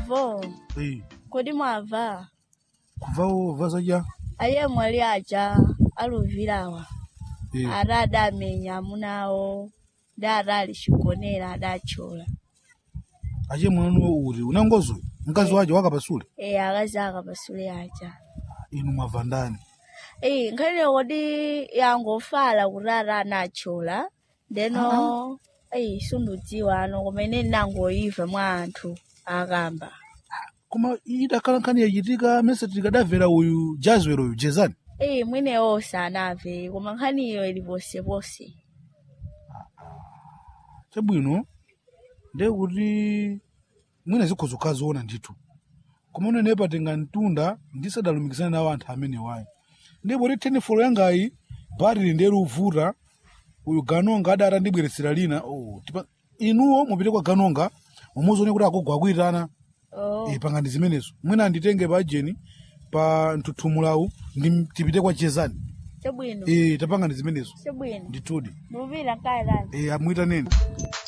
avo Eh, kodi mwava kuvawo vazaja aye mwali aja aluvirawa Eh, ada adamenya amunawo da adali chigonera adachola ache mwanu uri unangozo mkazi waje wakapasule e akazi akapasule aja inu mwava ndani e nkhani kodi yangofala kuti ada anachola ndeno eyi sundudziwa ano kumene ndinangoyiva mwa anthu akamba koma idakhala nkhani yachitika mese tikadamvera uyu jazwero uyu jezani eyi mwenewo sanamve koma nkhaniyo ili posepose chabwino nde kuti mwina zikho zokhaziona ndithu koma unenepa tingamtunda ndisadalumikizana nawo anthu amene wayo ndipo ti tenifolo yangayi bharili nderi uvuta uyu ganonga adati andibweretsera lina oh, tipa, inuwo mupite kwa ganonga mumuzione kuti akugwa akuyitana oh. e, pangani zimenezo mwina anditenge pa ajeni pa mtuthumulawu ndi tipite kwa chezani chabwino e, tapangani zimenezo chabwino ndithudi mupita nkaenani e, amwitaneni